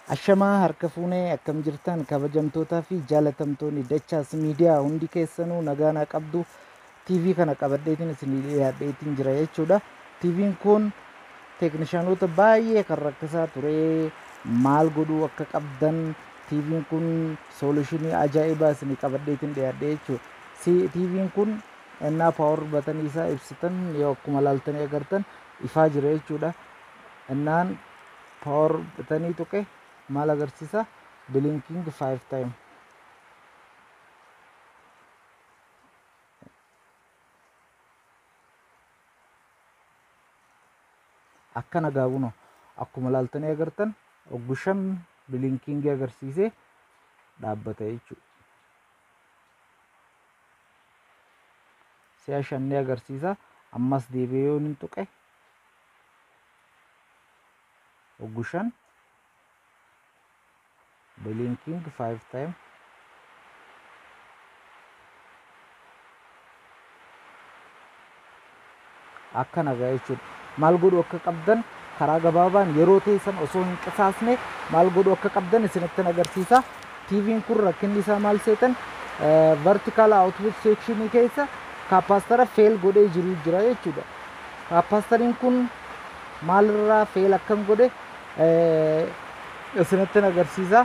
Ashamaa harka fuunee akkam jirtan kabajamtootaa fi jaalatamtoonni dachaas miidiyaa hundi keessanuu nagaa naa qabdu TV kana qabadheetiin isin dhiyaadheetiin jira jechuudha. TV'n kun teeknishaanota baay'ee kan rakkisaa ture maal godhuu akka qabdan TV'n kun soolushinii ajaa'ibaa isin qabadheetiin dhiyaadhe jechuudha. TV'n kun ennaa paawar batanii isaa ibsitan yoo akkuma laaltanii agartan ifaa jira jechuudha. Ennaan paawar batanii tuqe maal agarsiisa bilinking 5 time akkana gaabunoo akkuma laaltanii agartan oggushan bilinkingii agarsiisee dhaabbata jechuudha. Si'a shannee agarsiisa ammas deebi'ee yoo hin tuqe oggushan blinking 5 time akka nagaa jechuudha maal godhu akka qabdan karaa gabaabaan yeroo teessan osoo hin qisaasne maal godhu akka qabdan isinittin agarsiisa TV'n kun rakkinni isaa maal seetan vertical output sectionii keessa kaappaastara feel godhee jiru jira jechuudha kaappaastariin kun maalirraa feel akkam godhe isinittin agarsiisa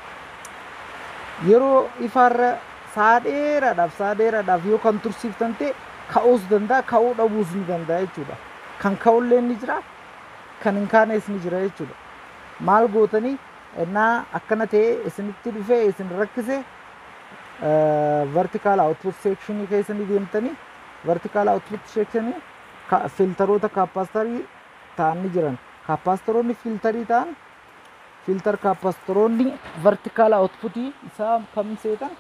yeroo ifaarra saa dheeraadhaaf saa dheeraadhaaf yoo kan tursiiftan ta'e ka'uus danda'a ka'uu dhabuus ni danda'a jechuudha kan ka'ullee ni jira kan hin kaanes ni jira jechuudha maal gootanii ennaa akkana ta'e isinitti dhufee isin rakkise vertical output sectionii keessa ni deemtanii vertical output sectionii filtaroota kaappaastarii ta'an ni jiran kaappaastaroonni filtarii ta'an filter kaappaastoroonni vertical outputii isaa kam seetan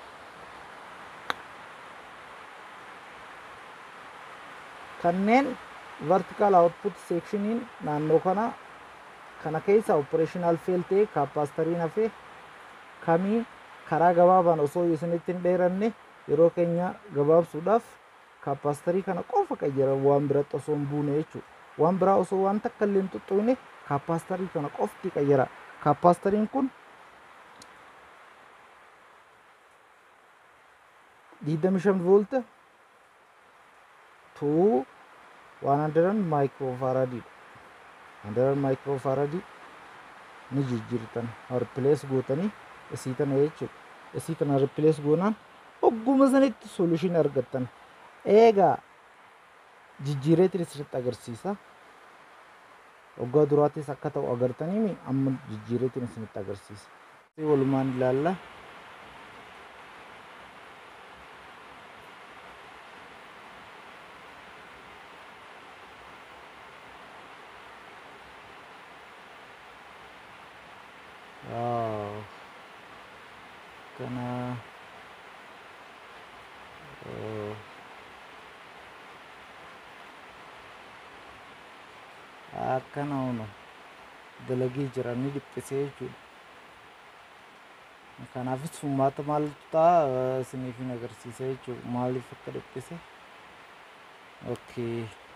kanneen vertical output sectioniin naannoo kana kana keessa operational fail ta'e kaappaastariin hafee kamii karaa gabaabaan osoo isinitti hin dheeranne yeroo keenya gabaabsuudhaaf kaappaastarii kana qofa qayyara waan biratti osoo hin buune jechuudha. Waan biraa osoo waan takka illee hin tuttuqne kaappaastarii kana qofti qayyara. Kaappaaastariin kun digdami shan voolta to 100 maayikiroofaaraadii handaran maayikiroofaaraadii ni jijjiirtan ripilees gootanii isii tana jechuudha isii tana ripilees goonaan ogguma sanitti soluushin argattan eegaa jijjiireetiin isinitti agarsiisa waggaa duraattis akka ta'u agartanii amma jijjiireetiin isinitti agarsiisa walumaan ilaalla Wow. Kana oh. akkana unu dalagii jira ni dhiphisee jechuudha. Kanaafis furmaata maaltu ta'a isiniif hin agarsiisa jechuudha. Maaliif akka dhiphise? Okay.